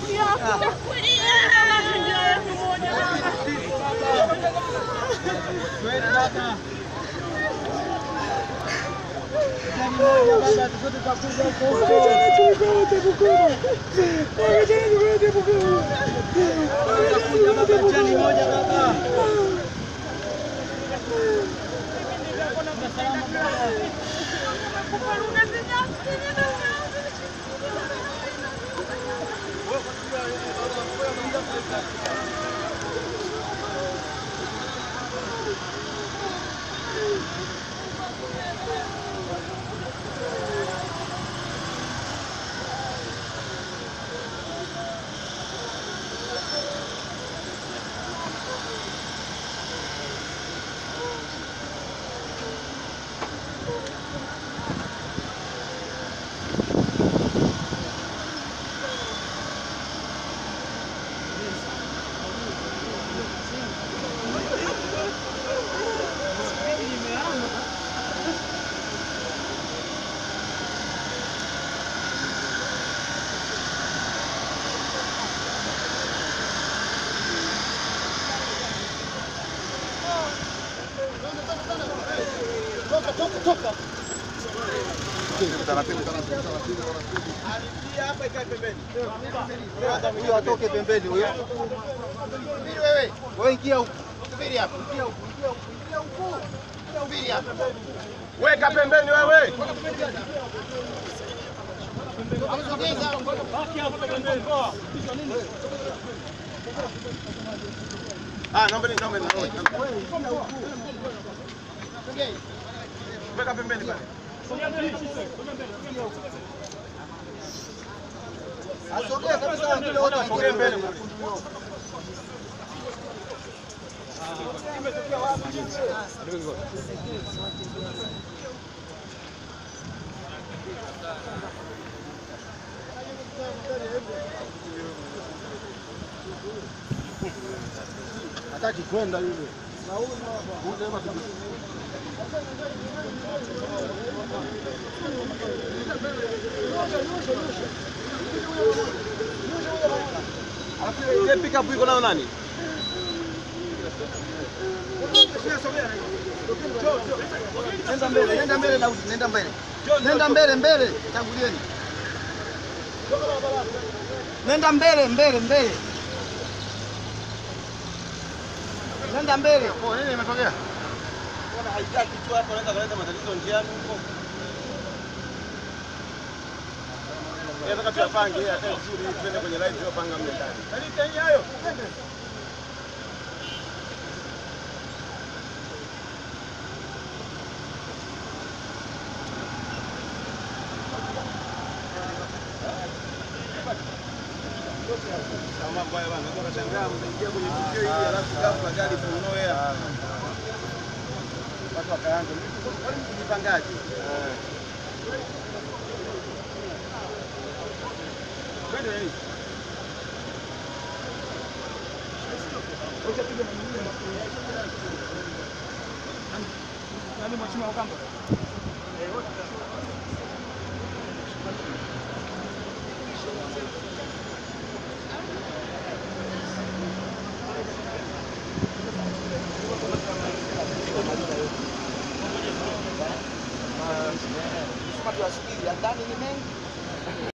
Huyo atoke pembeni huyo. Subiri wewe. Wewe ingia huku. Subiri hapa. Ingia huku. Ingia huku. Ingia huku. Subiri hapa. Weka pembeni wewe. Ah, naomba ni naomba naomba. Weka pembeni pale. Asogea kabisa wengine wote Sogea mbele. Hataki kwenda yule. Alafu ile pick up iko nayo nani? Nenda mbele, nenda mbele Daudi, nenda mbele. Nenda mbele mbele, tangulieni. Nenda mbele mbele mbele. Nenda mbele. Oh, nini imetokea? Bwana haitaki tu hapo anaweza kuleta matatizo njiani huko. Nataka tuyapange hata vizuri twende kwenye live tuyapanga mle ndani. Kalita hii hayo. Kama mbaya bana, unaweza kushangaa mtaingia kwenye tukio hili alafu ghafla gari from nowhere. Watu wakaanza, kwani mjipangaje? Twende nini? Nani mheshimiwa Ukamba?